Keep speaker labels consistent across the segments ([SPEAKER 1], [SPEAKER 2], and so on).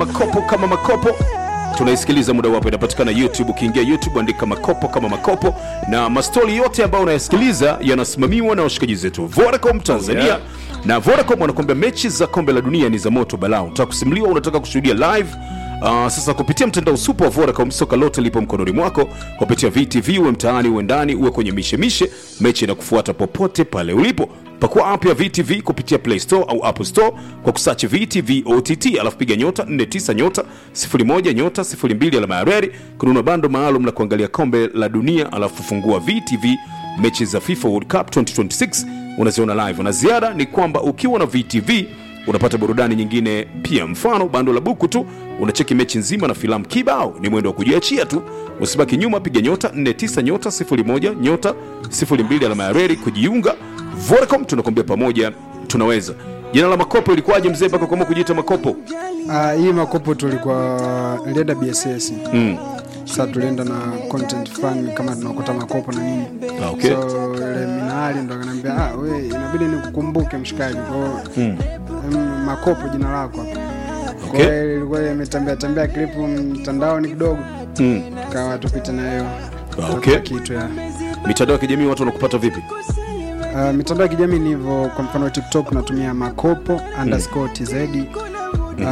[SPEAKER 1] makopo kama makopo tunaisikiliza muda wapo inapatikana youtube ukiingia youtube andika makopo kama makopo na mastori yote ambayo unayasikiliza yanasimamiwa na washikaji zetu vodacom tanzania
[SPEAKER 2] yeah.
[SPEAKER 1] na vodacom wanakuambia mechi za kombe la dunia ni za moto balaa unataka kusimuliwa unataka kushuhudia live Uh, sasa kupitia mtandao supa wa vodacom soka lote lipo mkononi mwako kupitia vtv uwe mtaani uwe ndani uwe kwenye mishemishe mechi na kufuata popote pale ulipo pakua app ya vtv kupitia play store au apple store kwa kusachi vtv ott alafu piga nyota 49 nyota 01 nyota 02 alama ya reri kununua bando maalum la kuangalia kombe la dunia alafu fungua vtv mechi za fifa world cup 2026 unaziona live na ziada ni kwamba ukiwa na vtv unapata burudani nyingine pia mfano bando la buku tu unacheki mechi nzima na filamu kibao ni mwendo wa kujiachia tu usibaki nyuma piga nyota 49 nyota 01 nyota 02 alama ya reri kujiunga vodacom tunakwambia pamoja tunaweza jina la makopo ilikuwaje mzee mpaka kuamua kujiita makopo
[SPEAKER 3] Ah, hii makopo tulikuwa nilienda bss
[SPEAKER 1] mm.
[SPEAKER 3] sasa tulienda na content fan kama tunakuta makopo na nini
[SPEAKER 1] Ah, okay.
[SPEAKER 3] so ile minahali ndo akaniambia ah, we inabidi nikukumbuke mshikaji kwao mm. makopo jina lako hapa
[SPEAKER 1] Okay.
[SPEAKER 3] Kwa hiyo ilikuwa imetembea tembea klipu mtandaoni kidogo
[SPEAKER 1] Mm.
[SPEAKER 3] tukawa tupite na hiyo
[SPEAKER 1] Ah, okay.
[SPEAKER 3] kitu ya
[SPEAKER 1] mitandao ya kijamii watu wanakupata vipi
[SPEAKER 3] Uh, mitandao ya kijamii ni hivyo kwa mfano tiktok natumia makopo underscore tz uh,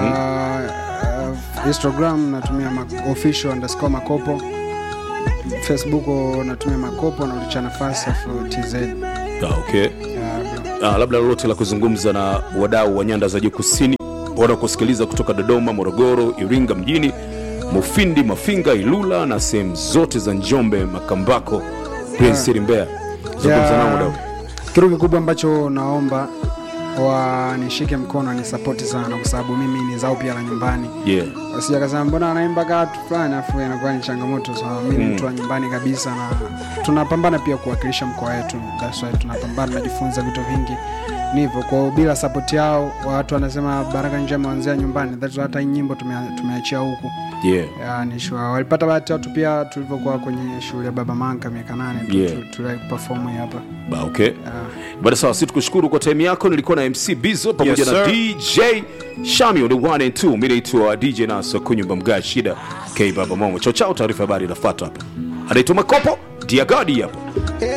[SPEAKER 3] uh, instagram natumia ma official underscore makopo facebook natumia makopo na ulicha nafasi afu tz
[SPEAKER 1] ah, okay.
[SPEAKER 3] uh,
[SPEAKER 1] ah, labda lolote la kuzungumza na wadau wa nyanda za juu kusini wanaokusikiliza kutoka dodoma morogoro iringa mjini mufindi mafinga ilula na sehemu zote za njombe makambako prince mbeya zungumza nao wadau
[SPEAKER 3] kitu kikubwa ambacho naomba wanishike mkono ni sapoti sana kwa sababu mimi ni zao pia la nyumbani
[SPEAKER 1] yeah.
[SPEAKER 3] wasija kasema mbona anaimba kaa tu fulani afu inakuwa ni changamoto so mi ni mtu wa nyumbani kabisa na tunapambana pia kuwakilisha mkoa wetu That's why tunapambana tunajifunza vitu vingi ni hivyo kwao bila sapoti yao watu wanasema baraka njema wanzia nyumbani That's why hata hii nyimbo tumea- tumeachia huku
[SPEAKER 1] Yeah.
[SPEAKER 3] Ya, ni sure. walipata bahati watu pia tulivyokuwa kwenye shule ya baba manka miaka nane tu-
[SPEAKER 1] Yeah.
[SPEAKER 3] tu- tuliwahi kuperform hii hapa
[SPEAKER 1] Ba, okay. Bada sawa, si tukushukuru kwa time yako. Nilikuwa na MC Bizo pamoja
[SPEAKER 2] Yes,
[SPEAKER 1] na
[SPEAKER 2] sir.
[SPEAKER 1] DJ Shami on the one and two. Mimi naitwa DJ Naso Kunyumba Mga Shida K Baba Momo. Chao chao, taarifa habari inafuata hapa. Anaitwa Makopo Diagadi hapa.